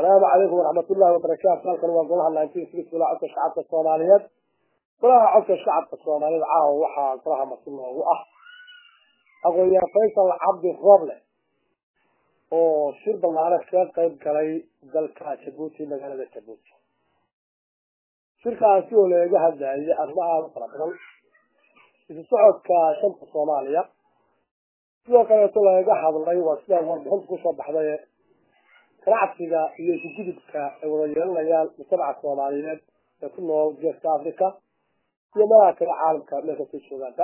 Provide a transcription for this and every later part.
asalaamu calaykum waraxmatullahi wabarakaatu halkan waa golaha nineteen six golaha codka shacabka soomaaliyeed golaha codka shacabka soomaaliyed caawa waxaa golaha marti noogu ah aqoonyahan faysal cabdi roble oo shir ballaaran kaga qayb galay dalka jabuuti magaalada jabuuti shirkaasi oo lagaga hadlayay arrimo aada u fara badan isu socodka shanta soomaaliya sidoo kaleeto lagaga hadlay waa sidaa warbixinta kusoo baxday ganacsiga iyo isugudubka ay wada yeelanayaan mujtamaca soomaaliyeed ee ku nool geeska africa iyo meelaha kale caalamka meel kastay joogaanba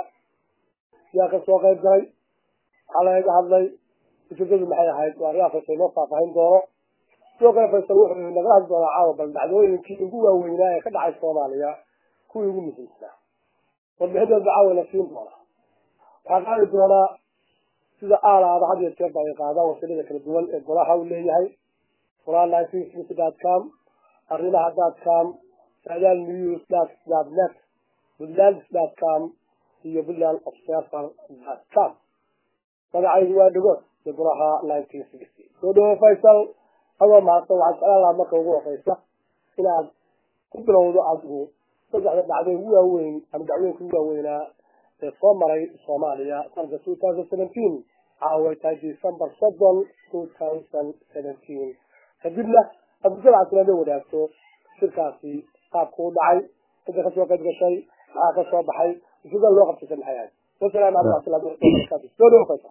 yaa ka soo qayb galay waxaa lagaga hadlay ujeedadu maxay ahayd waa arrimaha faysal inoo faahfaahin doono sidoo kale faysal wuxuu nagala hadli doonaa caawa bal dhacdooyinkii ugu waaweynaa ee ka dhacay soomaaliya kuwii ugu muhiimsanaa warbixinteeda caawa la siin doonaa waxaa qaadi doonaa sida aalaada had iyo jeer ba ay qaadaan wasilada kala duwan ee golaha uu leeyahay qoraal dot com arrimaha dot com saadaal news dot net puntland dot com iyo puntland observer dot com magacaygu waa dhagood iyo golaha nineteen sixty soo dhawo faysal adoo mahadsan waxaad jeclaan lahaa marka ugu horeysa inaad ku bilowdo adigu saddexda dhacdo ugu waaweyn ama dhacdooyinka ugu waaweynaa ee soo maray soomaaliya sanadka two thousand seventeen caaway tahay december soddon two thousand seventeen kadibna aad mujtamaca sulaada wadaagto shirkaasi qaabku u dhacay cidda kasoo qayb gashay maxaa ka soo baxay ujeedada loo qabtaysa maxay ahayd wasalaamu calaykum waraxmatullahi wabarakatu soo dhawo faysa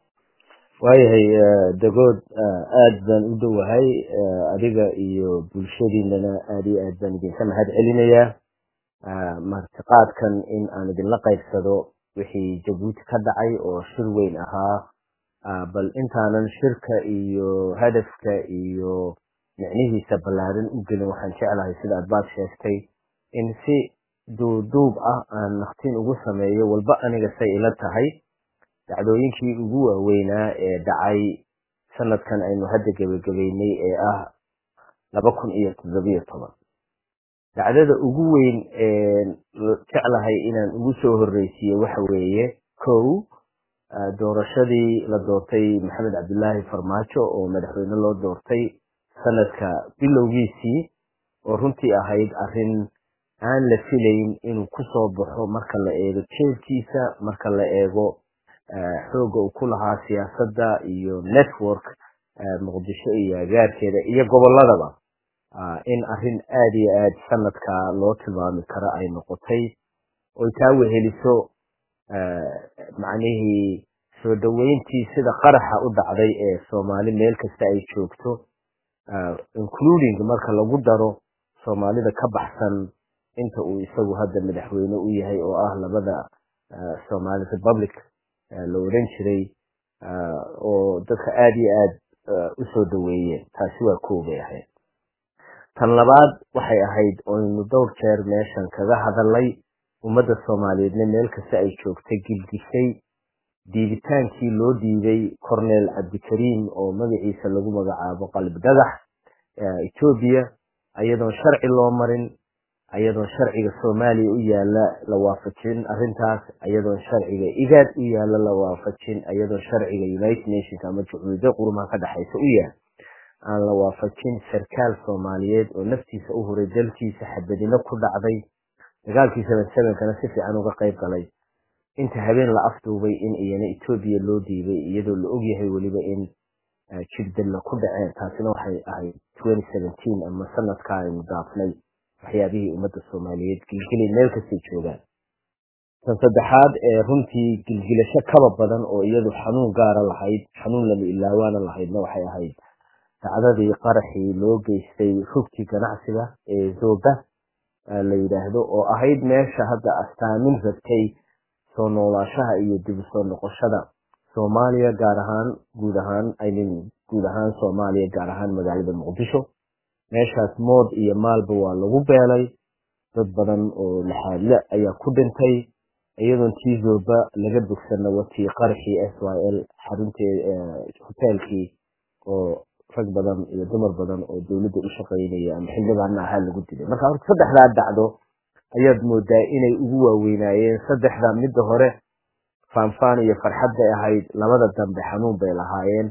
waayahay dagood aada baan u dhowahay adiga iyo bulshadiinana aada iyo aad baan idinka mahad celinayaa martiqaadkan in aan idinla qaybsado wixii jabuuti ka dhacay oo shir weyn ahaa bal intaanan shirka iyo hadafka iyo micnihiisa ballaarin u gelin waxaan jeclahay sida aad baad sheegtay in si duuduub ah aan naqtin ugu sameeyo walba aniga say ila tahay dhacdooyinkii ugu waaweynaa ee dhacay sanadkan aynu hadda gebagabeynay ee ah laba kun iyo toddobiyo toban dhacdada ugu weyn ee jeclahay inaan ugu soo horreysiiyo waxa weeye kow doorashadii la doortay maxamed cabdilaahi farmaajo oo madaxweyne loo doortay sanadka bilowgiisii oo runtii ahayd arrin aan la filayn inuu kusoo baxo marka la eego jeelkiisa marka la eego xoogga uu ku lahaa siyaasadda iyo network muqdisho iyo agaarkeeda iyo gobolladaba in arrin aada iyo aad sanadka loo tilmaami karo ay noqotay oy taa weheliso macnihii soo dhoweyntii sida qaraxa u dhacday ee soomaali meel kasta ay joogto including marka lagu daro soomaalida ka baxsan inta uu isagu hadda madaxweyne u yahay oo ah labada somali republic la odhan jiray oo dadka aada iyo aad u soo dhoweeyeen taasi waa koo bay ahayd tan labaad waxay ahayd oynu dhowr jeer meeshan kaga hadalay ummadda soomaaliyeedna meel kasta ay joogtay gilgishay diibitaankii loo dhiibay cornel cabdikariim oo magaciisa lagu magacaabo qalib dhagax etoobiya ayadoon sharci loo marin ayadoon sharciga soomaaliya u yaala la waafajin arrintaas ayadoon sharciga igaad u yaala la waafajin ayadoon sharciga united nations ama jucuudo qurumaha ka dhexaysa u yaal aan la waafajin sarkaal soomaaliyeed oo naftiisa u huray dalkiisa xabadino ku dhacday dagaalkii seven sevenkana si fiican uga qayb galay inta habeen la afduubay in iyana etoobiya loo dhiibay iyadoo la ogyahay weliba in jirdalla ku dhaceen taasina waxay ahayd twenty seventeen ama sanadka aynu daafnay waxyaabihii ummadda soomaaliyeed gilgilay meel kastay joogaan tan saddexaad ee runtii gilgilasho kaba badan oo iyadu xanuun gaara lahayd xanuun lama ilaawaana lahaydna waxay ahayd dacdadii qaraxii loo geystay rugtii ganacsiga ee zoba la yidhaahdo oo ahayd meesha hadda astaamin rabtay soo noolaashaha iyo dib u soo noqoshada soomaaliya gaar ahaan guud ahaan imin guud ahaan soomaaliya gaar ahaan magaalada muqdisho meeshaas mood iyo maalba waa lagu beelay dad badan oo laxaadle ayaa ku dhintay iyadoon tii zoba laga bogsana watii qaraxii s y l xarunteed hoteelkii oo rag badan iyo dumar badan oo dowladda u shaqaynaya ama xildhibaana ahaa lagu dilay marka horta saddexdaa dhacdo ayaad moodaa inay ugu waaweynaayeen saddexda midda hore faanfaan iyo farxad bay ahayd labada dambe xanuun bay lahaayeen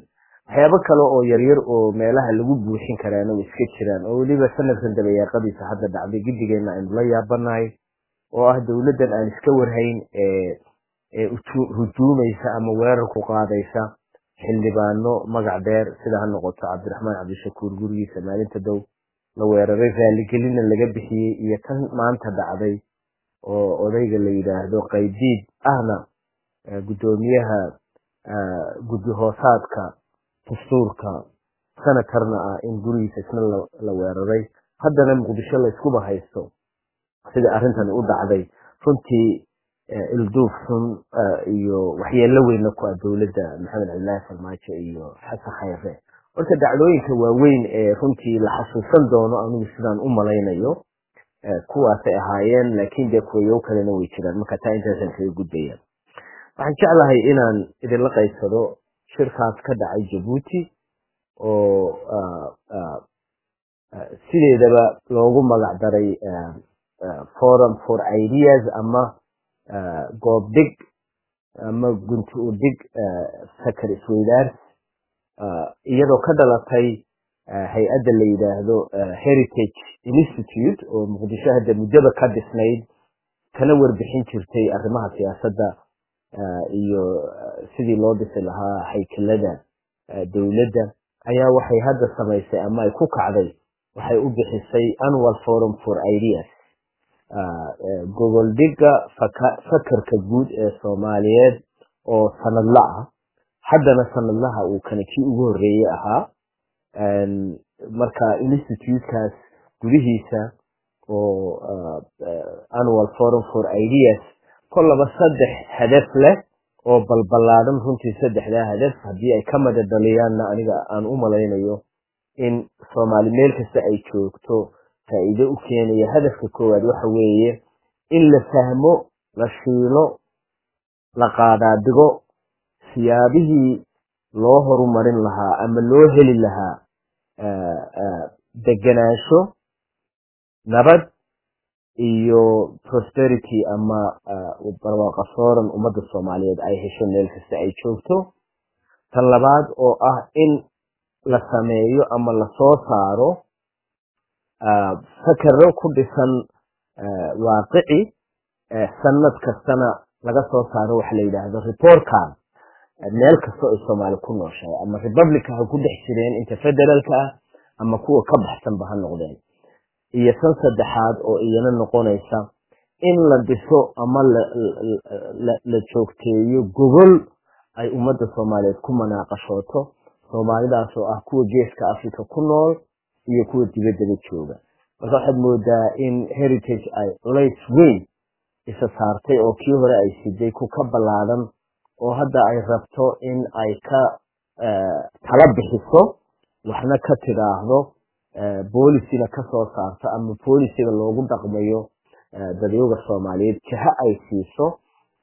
waxyaabo kale oo yaryar oo meelaha lagu buuxin karaana way iska jiraan oo weliba sanadkan dabayaaqadiisa hadda dhacday gidigeenna aynu la yaabanahay oo ah dowladdan aan iska warhayn ee ee hujuumaysa ama weerar ku qaadaysa xildhibaano magac dheer sida ha noqoto cabdiraxmaan cabdishakuur gurigiisa maalinta dow la weeraray raaligelina laga bixiyey iyo tan maanta dhacday oo odayga la yidhaahdo qaydiid ahna guddoomiyaha guddi hoosaadka dastuurka senatarna ah in gurigiisa isna la weeraray haddana muqdisho layskuba haysto sida arrintani u dhacday runtii ilduuf xun iyo waxyeello weynna ku ah dowladda maxamed cabdillaahi farmaajo iyo xasan khayre marka dacdooyinka waaweyn ee runtii la xasuusan doono anigu sidaan u malaynayo kuwaasay ahaayeen laakiin dee kuwayow kalena way jiraan marka taa intaasan kaga gudbaya waxaan jeclahay inaan idinla qaybsado shirkaas ka dhacay jabuuti oo sideedaba loogu magac daray forum for ideas ama goobdhig ama gunti u dhig sakar isweydaars iyadoo ka dhalatay hay-adda la yidhaahdo heritage institute oo muqdisho hadda muddaba ka dhisnayd kana warbixin jirtay arrimaha siyaasadda iyo sidii loo dhisi lahaa haykelada dowladda ayaa waxay hadda samaysay ama ay ku kacday waxay u bixisay annual forum for ideas gogoldhigga fakarka guud ee soomaaliyeed oo sanadla ah haddana sanadlaha uu kana kii ugu horreeyey ahaa marka institutekaas gudihiisa oo annual forum for ideas kollaba saddex hadaf leh oo balballaadhan runtii saddexdaa hadaf haddii ay ka mada dhaliyaanna aniga aan u malaynayo in soomaali meel kasta ay joogto faa'iido u keenaya hadafka koowaad waxa weeye in la fahmo la shiilo la qaadaadigo siyaabihii loo horumarin lahaa ama loo heli lahaa deganaansho nabad iyo prosperity ama barwaaqa sooran ummadda soomaaliyeed ay hesho meel kasta ay joogto tan labaad oo ah in la sameeyo ama lasoo saaro fakero ku dhisan waaqici sanad kastana laga soo saaro waxa la yidhaahdo reportkan meel kastoo ay soomaali ku nooshahay ama republica ha ku dhex jireen inta federaalka ah ama kuwa ka baxsanba ha noqdeen iyo san saddexaad oo iyana noqonaysa in la dhiso ama la joogteeyo gogol ay ummadda soomaaliyeed ku manaaqashooto soomaalidaas oo ah kuwa geeska africa ku nool iyo kuwa dibaddaba jooga marka waxaad moodaa in heritage ay culays weyn isa saartay oo kii hore ay siday ku ka ballaadan oo hadda ay rabto in ay ka tala bixiso waxna ka tidhaahdo boolisina ka soo saarto ama boolisiga loogu dhaqmayo dadyoga soomaaliyeed jaha ay siiso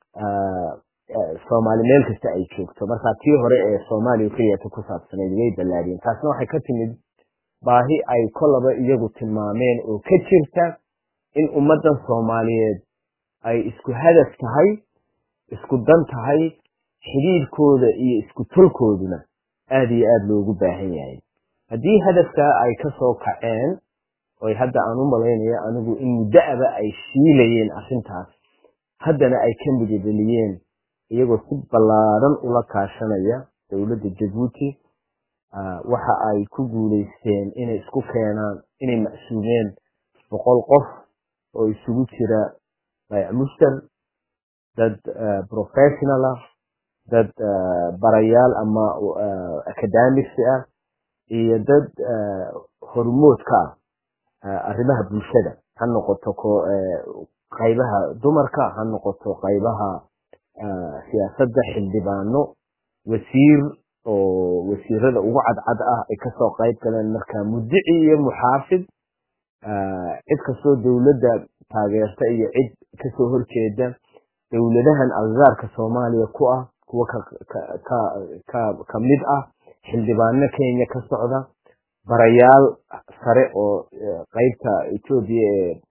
soomaali meel kasta ay joogto marka tii hore ee soomaaliya keliyata ku saabsanayd way ballaadiyeen taasna waxay ka timid baahi ay kolaba iyagu tilmaameen oo ka jirta in ummaddan soomaaliyeed ay isku hadaf tahay isku dan tahay xidhiidhkooda iyo isku tolkooduna aad iyo aada loogu baahan yahay haddii hadafkaa ay ka soo kaceen oy hadda aan u malaynayo anigu in muddoaba ay shiilayeen arrintaas haddana ay ka midadheliyeen iyagoo si ballaadan ula kaashanaya dowladda jabuuti waxa ay ku guulaysteen inay isku keenaan inay macsuumeen boqol qof oo isugu jira bayc mushtar dad professional ah dad barayaal ama academics ah iyo dad hormoodka ah arrimaha bulshada ha noqoto qaybaha dumarka ha noqoto qaybaha siyaasadda xildhibaano wasiir oo wasiirada ugu cadcad ah ay kasoo qayb galeen marka mudici iyo muxaafid cid kastoo dowladda taageerta iyo cid kasoo horjeeda dowladahan agagaarka soomaaliya ku ah kuwa ka mid ah xildhibaano kenya ka socda barayaal sare oo qaybta etoobiya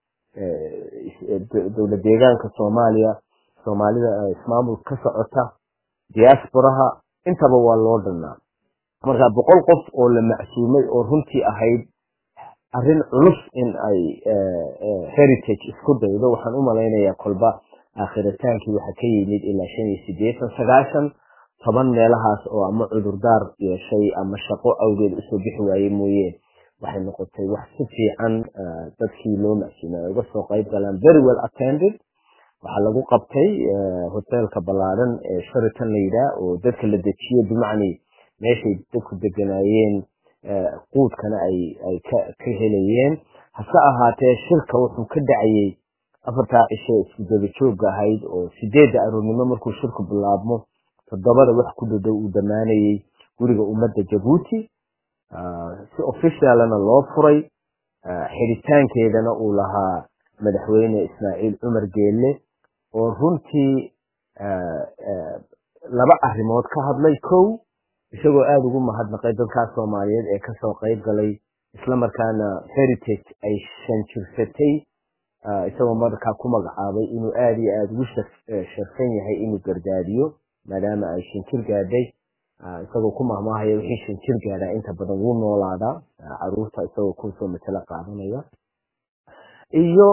ee dowlad deegaanka soomaaliya soomaalida ismaamul ka socota diasporaha intaba waa loo dhannaa marka boqol qof oo la macsuumay oo runtii ahayd arrin culus in ay heritage isku daydo waxaan u malaynayaa kolba aakhiritaanki waxa ka yimid ilaa shan iyo sideetan sagaashan toban meelahaas oo ama cudurdaar yeeshay ama shaqo awgeed usoo bixi waaye mooye waxay noqotay wax si fiican dadkii loo macsuumay ay uga soo qayb galaan very well attended waxaa lagu qabtay hoteelka ballaaran ee sharitan la yidhaah oo dadka la dejiyo bimacni meeshay dadku deganaayeen quudkana ay ay ka ka helayeen hase ahaatee shirka wuxuu ka dhacayey afartaa cishe isku daba joogga ahayd oo sideedda aroornimo markuu shirku bilaabmo toddobada wax ku dhadhow uu dhammaanayey guriga ummadda jabuuti si officialana loo furay xidhitaankeedana uu lahaa madaxweyne ismaaciil cumar geelle oo runtii laba arrimood ka hadlay kow isagoo aada ugu mahadnaqay dadkaas soomaaliyeed ee kasoo qayb galay islamarkaana heritage ay shanjirsatay isagoo markaa ku magacaabay inuu aada iyo aada ugu sharfan yahay inuu gargaadiyo maadaama ay shanjir gaadhay isagoo ku mahmaahaya wixii shanjir gaadhaa inta badan wuu noolaadaa caruurta isagoo kusoo matalo qaadanaya iyo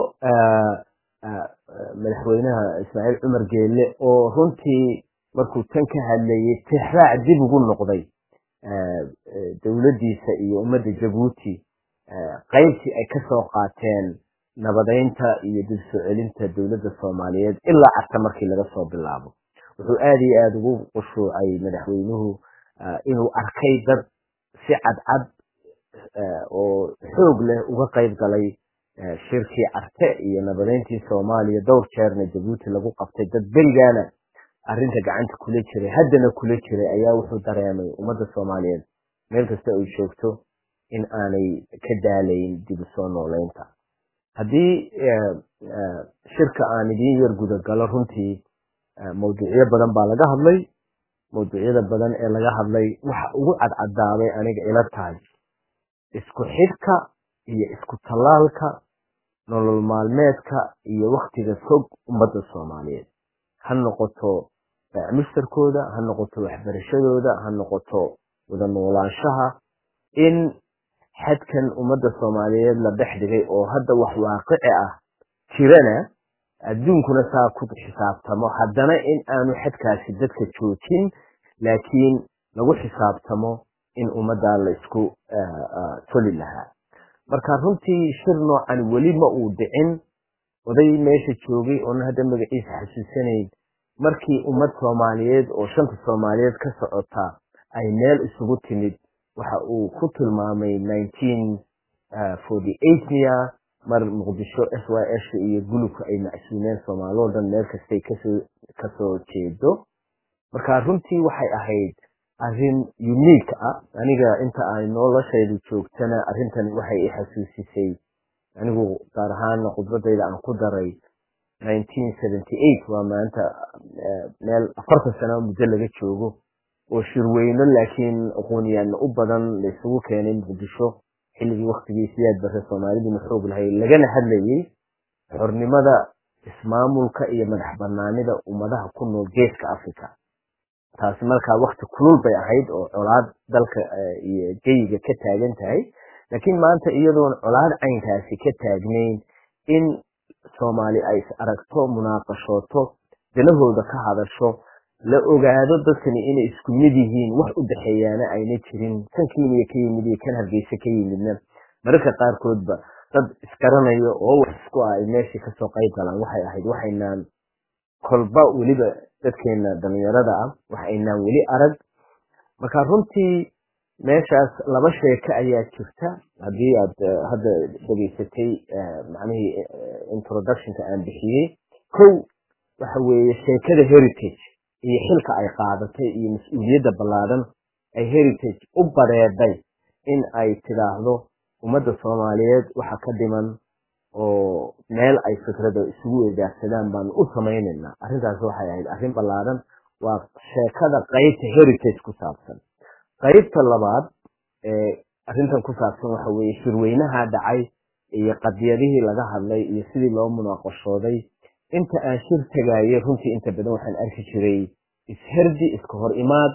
madaxweynaha ismaaciil cumar geelle oo runtii markuu tan ka hadlayey tixraac dib ugu noqday dowladdiisa iyo ummadda jabuuti qaybtii ay kasoo qaateen nabadeynta iyo dib soo celinta dowladda soomaaliyeed ilaa carta markii laga soo bilaabo wuxuu aada iyo aada ugu qushuucay madaxweynuhu inuu arkay dad si cadcad oo xoog leh uga qayb galay shirkii carte iyo nabadeyntii soomaaliya dhowr jeerna jabuuti lagu qabtay dad berigaana arrinta gacanta kula jiray haddana kula jiray ayaa wuxuu dareemay ummadda soomaaliyeed meel kasta ay joogto in aanay ka daalayn dib u soo nooleynta haddii shirka aan idiin yar gudagalo runtii mawduucyo badan baa laga hadlay mawduucyada badan ee laga hadlay waxa ugu cadcadaabay aniga ila tahay isku xidhka iyo isku tallaalka nolol maalmeedka iyo waktiga fog ummadda soomaaliyeed ha noqoto mishtarkooda ha noqoto waxbarashadooda ha noqoto wada noolaanshaha in xadkan ummadda soomaaliyeed la dhex dhigay oo hadda wax waaqici ah jirana adduunkuna saa ku xisaabtamo haddana in aanu xadkaasi dadka joojin laakiin lagu xisaabtamo in ummaddaa la isku toli lahaa marka runtii shir noocan weli ma uu dhicin oday meesha joogay oona hadda magaciisa xasuusanayn markii ummad soomaaliyeed oo shanta soomaaliyeed ka socota ay meel isugu timid waxa uu ku tilmaamay miya mar muqdisho s y s iyo gulubka ay macsuumeen soomaaloo dhan meel kastay kasoo kasoo jeedo marka runtii waxay ahayd arrin unique ah aniga inta ay noloshaydu joogtana arrintan waxay i xasuusisay anigu gaar ahaan khudbadayda aan ku daray waa maanta meel afartan sano muddo laga joogo oo shirweyno laakiin aqoonyaana u badan laysugu keenay muqdisho xilligii waktigii siyaad bare soomaaliduna xoog lahay lagana hadlayey xornimada ismaamulka iyo madax banaanida ummadaha ku nool geeska africa taasi markaa wakti kulul bay ahayd oo colaad dalka iyo geyiga ka taagan tahay laakiin maanta iyadoon colaad caynkaasi ka taagnayn in soomaali ay is aragto munaaqashooto danahooda ka hadasho la ogaado dadkani inay isku mid yihiin wax u dhexeeyaana ayna jirin kan kenya ka yimid iyo kan hargeysa ka yimidna mararka qaarkoodba dad isgaranayo oo wax isku ah ay meeshii kasoo qayb galaan waxay ahayd waxaynaan kolba weliba dadkeena dhalinyarada ah waxaynaan weli arag marka runtii meeshaas laba sheeko ayaa jirta haddii aad hadda dhegaysatay macnihii introductionka aan bixiyey kow waxa weeye sheekada heritage iyo xilka ay qaadatay iyo mas-uuliyadda ballaadan ay heritage u bareeday in ay tidhaahdo ummadda soomaaliyeed waxa ka dhiman oo meel ay fikrada isugu weydaarsadaan baanu u samaynaynaa arrintaas waxay ahayd arrin ballaadan waa sheekada qaybta heritage ku saabsan qaybta labaad ee arrintan ku saabsan waxa weeye shirweynaha dhacay iyo qadiyadihii laga hadlay iyo sidii loo munaaqashooday inta aan shir tagaayay runtii inta badan waxaan arki jiray isherdi iska hor imaad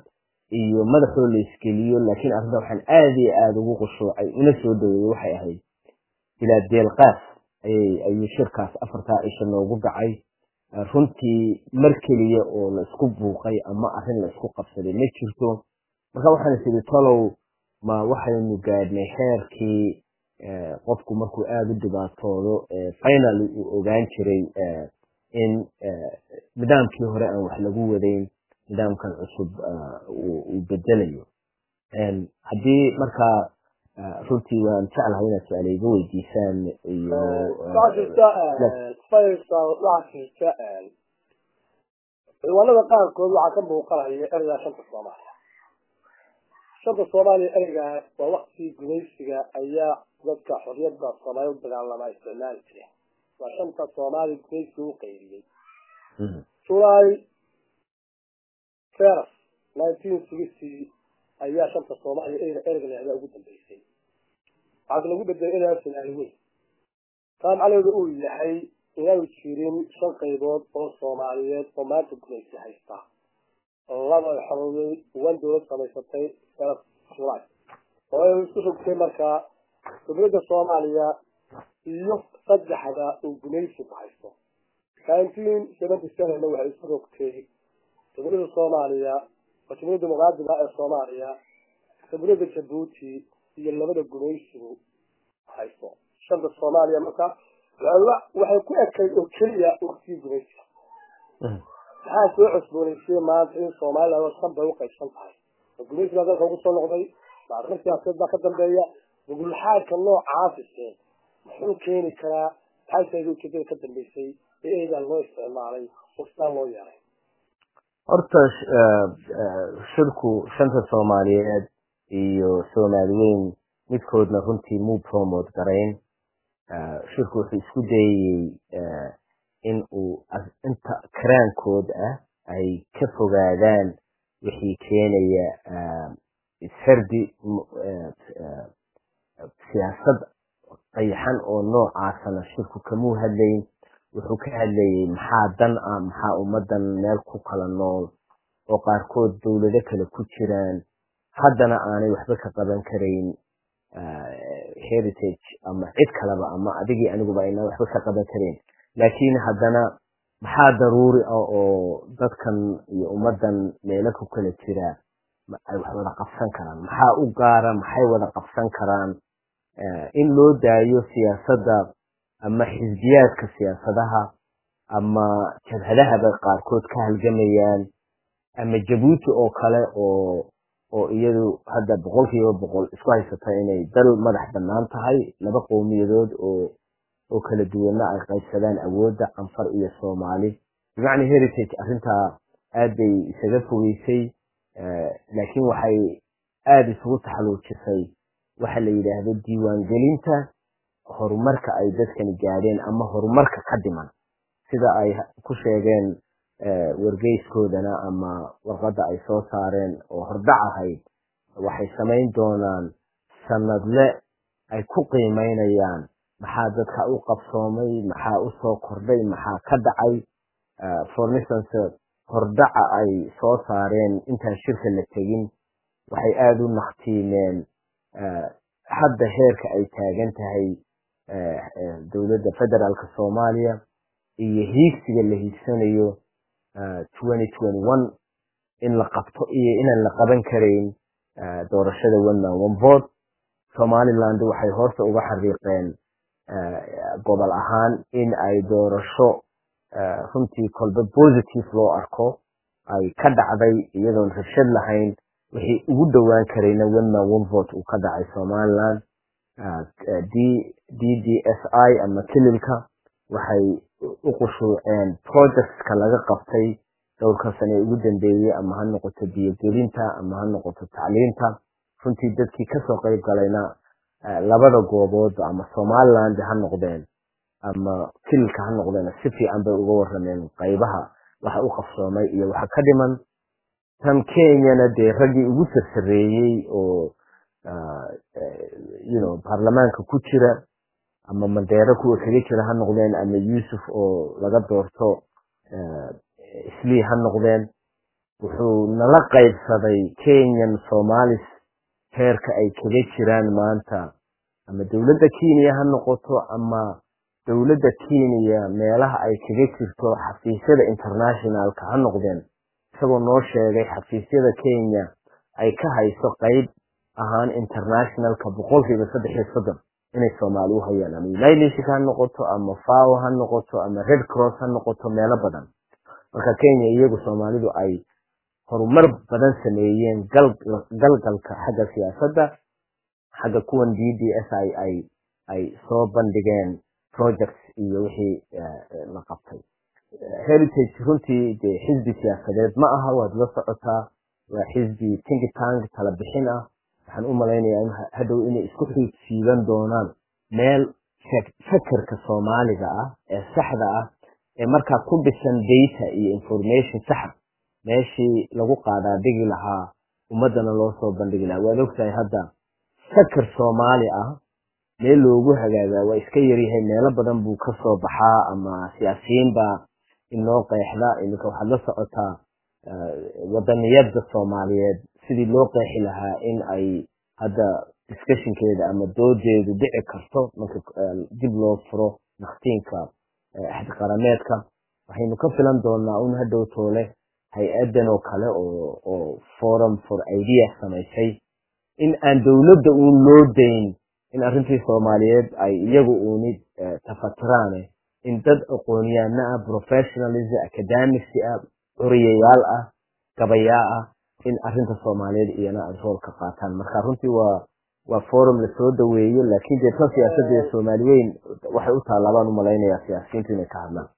iyo madaxoo la iskeliyo laakiin arrinta waxaan aada iyo aada ugu qushuucay una soo dhaweeyey waxay ahayd bilaa deelqaas ayay ayuu shirkaas afartaa cisha noogu dhacay runtii mar keliya oo la isku buuqay ama arrin la isku qabsaday ma jirto marka waxaan is idhi tolow ma waxaynu gaadhnay heerkii qofku markuu aada u dhibaatoodo final uu ogaan jiray in nidaamkii hore aan wax lagu wadayn nidaamkan cusub uu bedelayo haddii markaa runtii waan jeclahay inaad su-aale iga weydiisaan iyo ciwaanada qaarkood waxaa ka muuqanaya ereygaa shanta soomaaliya shanta soomaaliya ereygaa waa waktigii gumaysiga ayaa dadka xorriyadda soomaaliya u dagaalamaa isticmaali jireen waa shanta soomaaliya gumaysiga u qayriyey july feras nineteen sixty ayaa shanta soomaaliya ereyga ereyga leexdaa ugu dambeysay waxaase lagu bedelay ereygaa soomaali weyn taa macnaheedu uu yahay inaanu jirin shan qaybood oo soomaaliyeed oo maanta gumaysi haysta laba xorowday wan dowlad samaysatay feras july oo ay isku rogtay markaa dowladda soomaaliya iyo saddexda uu gumaysigu haysto nineteen seventy sevenna waxay isku rogtay dowladda soomaaliya oo jumhuuriyadda muqaadima ee soomaaliya dowladda jabuuti iyo labada gumaysigu haysto shanta soomaaliya marka waxay ku ekayd oo keliya waktigii gumaysiga maxaa soo cusboonaysiyey maanta in somaliland shan bay uqaybsan tahay oo gumaysigaa dalka ugu soo noqday maarrin siyaasadeed baa ka dambeeya gugulxaadka noocaasise muxuu keeni karaa maxay tahay ujeedada ka dambeysay ee eedaa loo isticmaalay oo sidaa loo yeelay horta shirku shanta soomaaliyeed iyo soomaali weyn midkoodna runtii muu promote garayn shirku wuxuu isku dayayey in uu inta karaankood ah ay ka fogaadaan wixii keenaya ishardi siyaasad qayaxan oo noocaasana shirku kamuu hadlayn wuxuu ka hadlayay maxaa dan ah maxaa ummadan meel ku kala nool oo qaarkood dowlado kale ku jiraan haddana aanay waxba ka qaban karayn heritage ama cid kaleba ama adigii aniguba aynaan waxba ka qaban karayn laakiin haddana maxaa daruuri ah oo dadkan iyo ummadan meelo ku kala jira ay wax wada qabsan karaan maxaa u gaara maxay wada qabsan karaan in loo daayo siyaasadda ama xisbiyaadka siyaasadaha ama jabhadahaba qaarkood ka halgamayaan ama jabuuti oo kale oo oo iyadu hadda boqol kiiba boqol isku haysata inay dal madax bannaan tahay laba qowmiyadood oo oo kala duwanna ay qaybsadaan awoodda canfar iyo soomaali bimacna heritage arrintaa aad bay isaga fogeysay laakiin waxay aada isugu taxaluujisay waxa la yidhaahdo diiwaangelinta horumarka ay dadkani gaadheen ama horumarka ka dhiman sida ay ku sheegeen wargeyskoodana ama warqadda ay soo saareen oo hordhac ahayd waxay samayn doonaan sanadle ay ku qiimaynayaan maxaa dadka u qabsoomay maxaa u soo kordhay maxaa ka dhacay for instance hordhaca ay soo saareen intaan shirka la tegin waxay aada u naktiimeen hadda heerka ay taagan tahay dowladda federaalka soomaaliya iyo hiigsiga la hiigsanayo in la qabto iyo inaan la qaban karayn doorashada one man one vote somaliland waxay horta uga xariiqeen gobol ahaan in ay doorasho runtii kolba positive loo arko ay ka dhacday iyadoon rabshad lahayn wixii ugu dhowaan karayna one man one vote uu ka dhacay somaliland d d d s i ama kililka waxay u qushuuceen projectska laga qabtay dhowrkan sane ugu dambeeyey ama ha noqoto biyogelinta ama ha noqoto tacliinta runtii dadkii kasoo qayb galayna labada goobood ama somaliland ha noqdeen ama kililka ha noqdeen si fiican bay uga warameen qaybaha waxa u qabsoomay iyo waxa ka dhiman tan kenyana dee raggii ugu sarsareeyey oo you know baarlamaanka ku jira ama mandeero kuwa kaga jira ha noqdeen ama yuusuf oo laga doorto islii ha noqdeen wuxuu nala qaybsaday kenyan somalis heerka ay kaga jiraan maanta ama dowladda kenya ha noqoto ama dowladda kenya meelaha ay kaga jirto xafiisyada internationalka ha noqdeen isagoo noo sheegay xafiisyada kenya ay ka hayso qayb ahaan internationalka boqolkiiba saddex iyo soddon inay soomaali u hayaan ama united nation ha noqoto ama fao ha noqoto ama red cross ha noqoto meelo badan marka kenya iyagu soomaalidu ay horumar badan sameeyeen galgalka xagga siyaasadda xagga kuwan d d s i ay ay soo bandhigeen projects iyo wixii la qabtay heritage runtii dee xisbi siyaasadeed ma aha waad la socotaa waa xisbi tinki tank tala bixin ah waxaan u malaynayaa in hadhow inay isku xiidsiiban doonaan meel fakerka soomaaliga ah ee saxda ah ee markaa ku dhisan data iyo information saxa meeshii lagu qaadaa dhigi lahaa ummaddana loo soo bandhigi lahaa waad ogtahay hadda faker soomaali ah meel loogu hagaagaa waa iska yaryahay meelo badan buu ka soo baxaa ama siyaasiyiin baa inoo qeexda iminka waxaad la socotaa wadaniyada soomaaliyeed sidii loo qeexi lahaa in ay hadda discussionkeeda ama doodeedu dhici karto marka dib loo furo naktiinka axdiqarameedka waxaynu ka filan doonaa un hadhow toole hay-adan oo kale oo forum for idea samaysay in aan dowladda uun loo dayn in arrintii soomaaliyeed ay iyagu uuni tafatiraane in dad aqoonyaana ah professionalism academics ah curiyayaal ah gabayaa ah in arrinta soomaaliyeed iyana ay rool ka qaataan marka runtii waa waa forum lasoo dhaweeyo laakiin dee tan siyaasadda ee soomaali weyn waxay u taallabaan umalaynayaa siyaasiyiintu inay ka hadlaan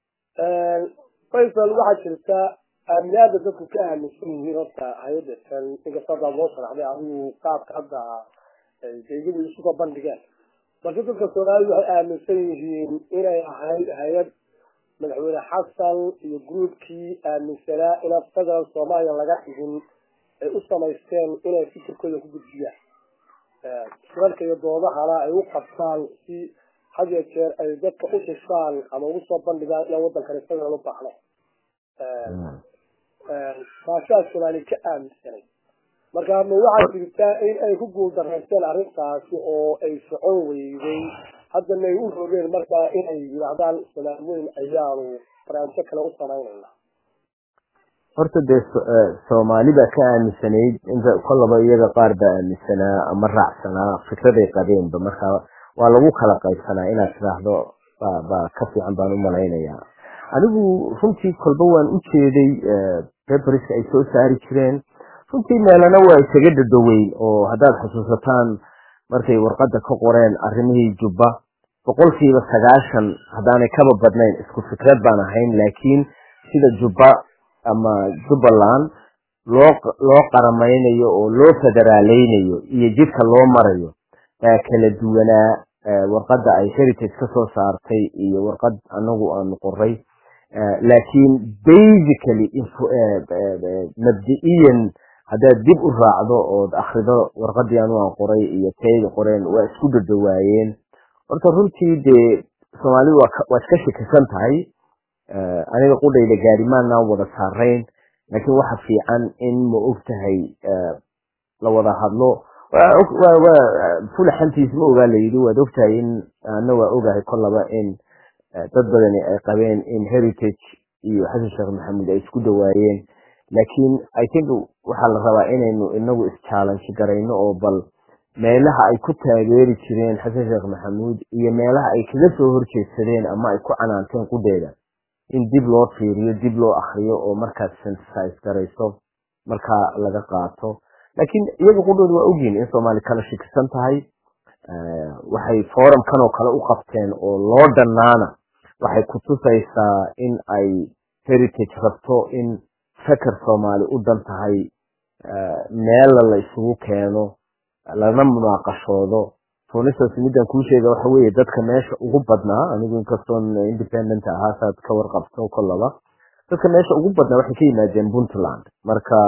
faysal waxaa jirta aaminaada dadku ka aaminsan yihiin horta hay-adda tan inkasta haddaad loo sharaxday adigu qaabka hadda iyagu isuga bandhigeen balse dadka soomaalidu waxay aaminsan yihiin inay ahayd hay-ad madaxweyne xasan iyo gruubkii aaminsanaa inaan federal soomaaliya laga dhigin ay u samaysteen inay fikirkooda ku gudbiyaan shirarka iyo doodahana ay u qabtaan si had iyo jeer ay dadka u xishaan ama ugu soo bandhigaan inaan waddankani federal u baahno taasaa soomaali ka aaminsanay marka ma waxaa jirtaa in ay ku guuldareysteen arrintaasi oo ay socon weyday haddana ay u rogeen markaa inay yidhaahdaan soomaali weyn ayaanu barnaamijyo kale u samaynayna horta dee soomaali baa ka aaminsanayd inta kollaba iyaga qaar baa aaminsanaa ama raacsanaa fikraday qabeenba marka waa lagu kala qaybsanaa inaad tidhaahdo baa ka fiican baan u malaynayaa anigu runtii kolba waan u jeeday paperska ay soo saari jireen runtii meelana waa isaga dhadhoweyn oo haddaad xusuusataan markay warqadda ka qoreen arrimihii jubba boqolkiiba sagaashan haddaanay kaba badnayn isku fikrad baan ahayn laakiin sida jubba ama jubbaland loo loo qaramaynayo oo loo federaaleynayo iyo jidka loo marayo baa kala duwanaa warqadda ay heritage ka soo saartay iyo warqad anagu aanu qoray laakiin basically mabdi'iyan haddaad dib u raacdo ood akrido warqadii anu aan qoray iyo tayda qoreen waa isku dhadhawaayeen horta runtii dee soomaalidu waa iska shakisan tahay aniga qudhayda gaarimaanaan wada saarayn laakiin waxa fiican in ma og tahay la wada hadlo fulaxantiis ma ogaa layidhi waad ogtahay in ana waa ogahay kollaba in dad badani ay qabeen in heritage iyo xasan sheekh maxamuud ay isku dhawaayeen laakiin i think waxaa la rabaa inaynu inagu is-challenge garayno oo bal meelaha ay ku taageeri jireen xasan sheekh maxamuud iyo meelaha ay kaga soo horjeedsadeen ama ay ku canaanteen qudheeda in dib loo fiiriyo dib loo akriyo oo markaas synthesize garayso markaa laga qaato laakiin iyaga qudhooda waa ogyihin in soomaali kala shikisan tahay waxay forumkan oo kale u qabteen oo loo dhannaana waxay ku tusaysaa in ay heritage rabto in feker soomaali u dan tahay meella la isugu keeno lana munaaqashoodo funisas midaan kuu sheega waxa weeye dadka meesha ugu badnaa anigu inkastoon independent ahaasaad ka warqabto kollaba dadka meesha ugu badnaa waxay ka yimaadeen puntland marka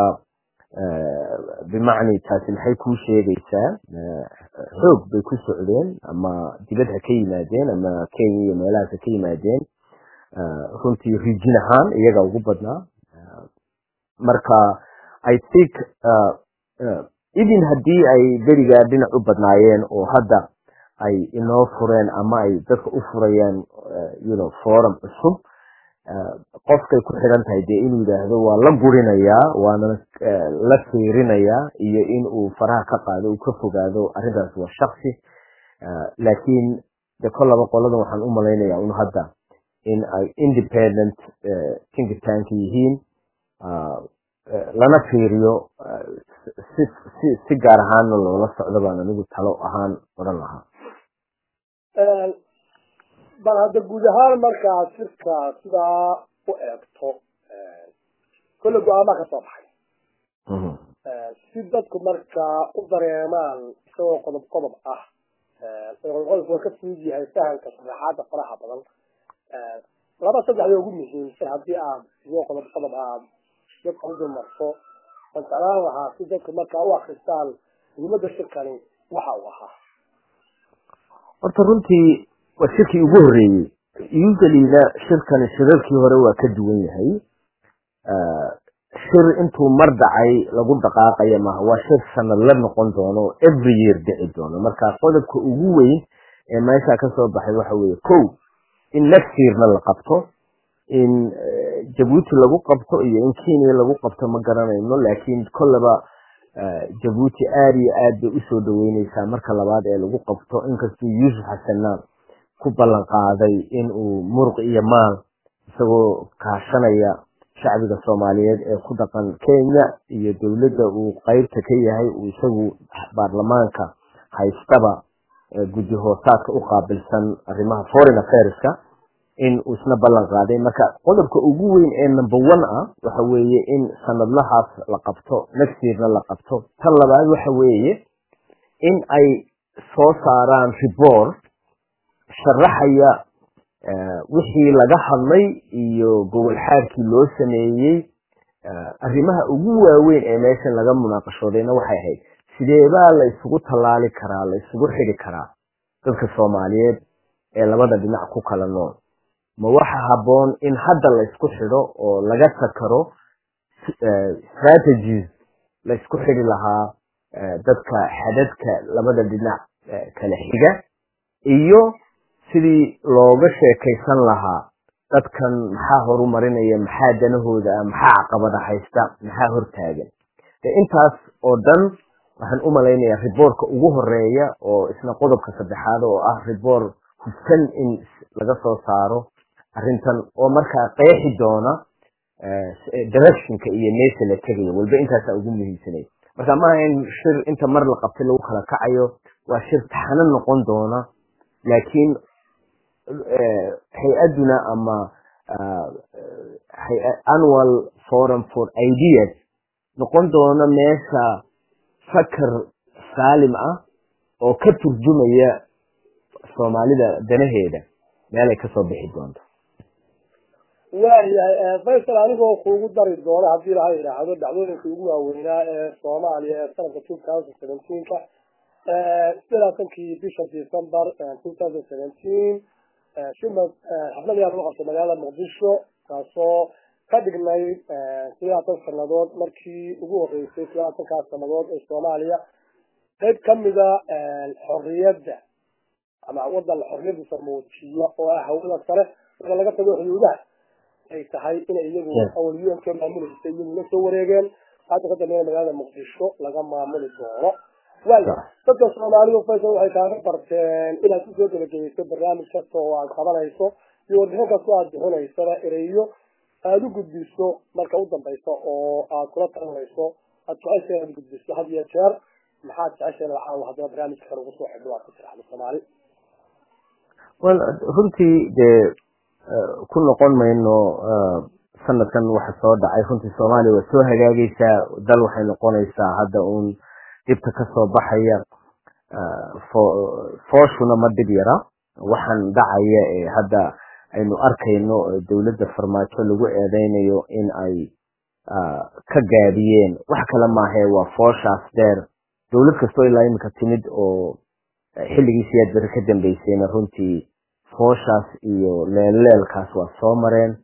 bimacni taasi maxay kuu sheegaysaa xoog bay ku socdeen ama dibad ha ka yimaadeen ama kenya iyo meelahaas ha ka yimaadeen runtii rijin ahaan iyaga ugu badnaa marka i think even haddii ay berigaa dhinac u badnaayeen oo hadda ay inoo fureen ama ay dadka u furayaan you know forum cusub qofkay ku xidhan tahay dee inuu yidhaahdo waa la gurinayaa waana la fiirinayaa iyo in uu faraha ka qaado uu ka fogaado arrintaas waa shaksi laakiin de kollaba qoladan waxaan u malaynayaa un hadda in ay independent think tank yihiin lana fiiriyo si si si gaar ahaanna loola socdo baan anigu talo ahaan odhan lahaa bal hadda guud ahaan markaa sirka sidaa u eegto kolle go-aamaa ka soo baxay si dadku markaa u dareemaan isagoo qodob qodob ah qodob qodobku waa ka fudud yahay fahamka sharaxaada faraha badan laba saddexda ugu muhiimsan haddii aad isagoo qodob qodob aad dadka u dumarto waan jeclaan lahaa si dadku markaa u akristaan muhiimada shirkani waxa uu ahaa horta runtii waa shirkii ugu horreeyey usuallyna shirkani shirarkii hore waa ka duwan yahay shir intuu mar dhacay lagu dhaqaaqaya maaha waa shir sanad la noqon doono every year dhici doono marka qodobka ugu weyn ee meesha kasoo baxay waxa weeye ko in next yearna la qabto in jabuuti lagu qabto iyo in kenya lagu qabto ma garanayno laakiin kolleba jabuuti aada iyo aad bay usoo dhaweyneysaa marka labaad ee lagu qabto inkastuu yuusuf xasanna ku ballan qaaday in uu muruq iyo maal isagoo kaashanaya shacbiga soomaaliyeed ee ku dhaqan kenya iyo dowladda uu qeybta ka yahay uu isagu baarlamaanka haystaba guddi hoosaadka u qaabilsan arrimaha foreign affairska in uu isna ballan qaaday marka qodobka ugu weyn ee number one ah waxa weeye in sanadlahaas la qabto next yearna la qabto tan labaad waxa weeye in ay soo saaraan report sharaxaya wixii laga hadlay iyo gobol xaarkii loo sameeyey arrimaha ugu waaweyn ee meeshan laga munaaqashoodayna waxay ahayd sideebaa la isugu tallaali karaa la isugu xidhi karaa dadka soomaaliyeed ee labada dhinac ku kala nool ma waxa habboon in hadda la isku xidho oo laga takaro strategies la isku xidhi lahaa dadka xadadka labada dhinac kala xiga iyo sidii looga sheekaysan lahaa dadkan maxaa horumarinaya maxaa danahooda ah maxaa caqabada haysta maxaa hortaagan intaas oo dhan waxaan u malaynayaa riboortka ugu horeeya oo isna qodobka saddexaad oo ah riboor hufsan in laga soo saaro arrintan oo markaa qeexi doona directionka iyo meesha la tegayo walba intaasaa ugu muhiimsanay marka maaha in shir inta mar la qabtay lagu kala kacayo waa shir taxano noqon doona laakiin hay-aduna ama annual forum for ideas noqon doona meesha fakar saalim ah oo ka turjumaya soomaalida danaheeda meelay kasoo bixi doonto waayahay faysal anigoo kuugu dari doono haddii laha yidhaahdo dhacdooyinka ugu waaweynaa ee soomaaliya ee sanadka two thousand seventeenka sideelaatankii bisha december two thousand seventeen shimad xaflad ayaa lagu qabtay magaalada muqdisho taasoo ka dhignayd sideelaatan sanadood markii ugu horeysay sidaalaatankaas sanadood ee soomaaliya qayb kamida xorriyadda ama wadan xorriyadiisa muujiyo oo ah hawada sare marka laga tago xuduudaha ay tahay inay iyagu awal u n ka maamulaysa iyagu la soo wareegeen hadda ka dambeeya magaalada muqdisho laga maamuli doono waaya dadka soomaalidu faysal waxay kaaga barteen inaad kusoo gebageyso barnaamij kasta oo aad qabanayso iyo warbixin kastoo aad bixinaysana ereyo aada u gudbiso marka u dambaysa oo aad kula talinayso aad jecesha inaad gudbiso had iyo jeer maxaad jecesha in lacaawo haddana barnaamijka kale ugu soo xidho aad ku tiraahdo soomaali well runtii dee ku noqon mayno sanadkan waxa soo dhacay runtii soomaaliya waa soo hagaagaysaa dal waxay noqonaysaa hadda uun dhibka kasoo baxaya fooshuna ma dhib yara waxaan dhacaya ee hadda aynu arkayno dowladda farmaajo lagu eedeynayo in ay ka gaadiyeen wax kale maahae waa fooshaas dheer dowlad kastoo ilaa iminka timid oo xilligii siyaad beri ka dambeysayna runtii fooshaas iyo leelleelkaas waa soo mareen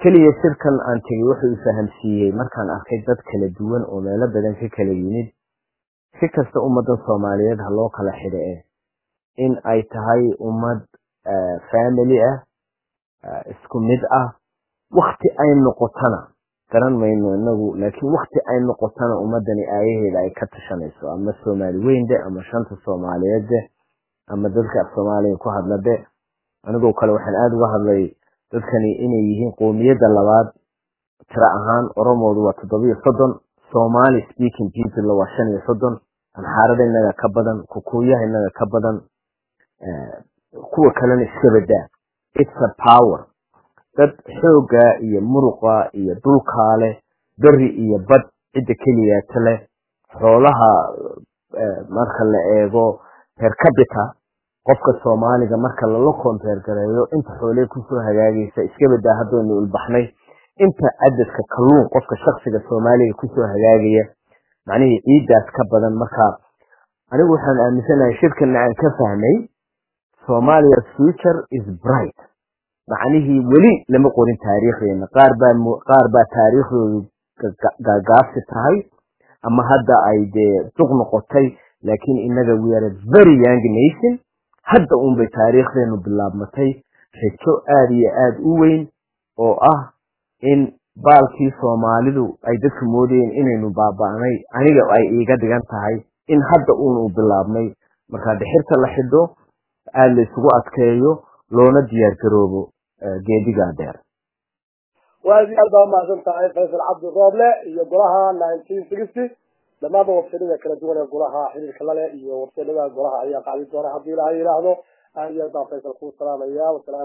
keliya shirkan aan tegey wuxuu ifahamsiiyey markaan arkay dad kala duwan oo meelo badan ka kala yimid si kasta ummaddan soomaaliyeed ha loo kala xidha eh in ay tahay ummad family ah isku mid ah wakti ay noqotona garan mayno inagu laakiin wakti ay noqotona ummadani aayaheeda ay ka tashanayso ama soomaali weynde ama shanta soomaaliyeedde ama dadka af soomaaliya ku hadlade anigoo kale waxaan aada uga hadlay dadkani inay yihiin qoomiyadda labaad tiro ahaan oromoodu waa toddobiyo soddon somali speaking people waa shan iyo soddon amxaarada inaga ka badan kukuuyaha inaga ka badan kuwa kalena iska badaa it's a power dad xooga iyo muruqa iyo dhulkaa leh beri iyo bad cidda keliyaata leh xoolaha marka la eego per capita qofka soomaaliga marka lala kombeer gareeyo inta xoolee kusoo hagaagaysa iska badaa haddaynu ulbaxnay inta cadadka kalluun qofka shaksiga soomaaliga kusoo hagaagaya macnihii ciiddaas ka badan marka anigu waxaan aaminsanahay shirkana aan ka fahmay somalia future is bright macnihii weli lama qorin taariikhdeena qaar baa qaar baa taariikhdoodu gaagaabsi tahay ama hadda ay dee duq noqotay laakiin inaga we are a very young nation hadda unbay taariikhdeenu bilaabmatay rajo aada iyo aada u weyn oo ah in baalkii soomaalidu ay dadka moodayeen inaynu baaba'nay aniga ay iiga dhigan tahay in hadda uunu bilaabnay markaa dhixirta la xidho aada la isugu adkeeyo loona diyaar garoobo geedigaa dheer waad aad baa umahadsan tahay faysal cabdi rooble iyo golaha nineteen sixty dhammaanba wabsadada kala duwan ee golaha xiriirka lale iyo wabsadada golaha ayaa qacdi doona haddii ilaha yidhaahdo aad iyo aad baan faysal kuu salaamaya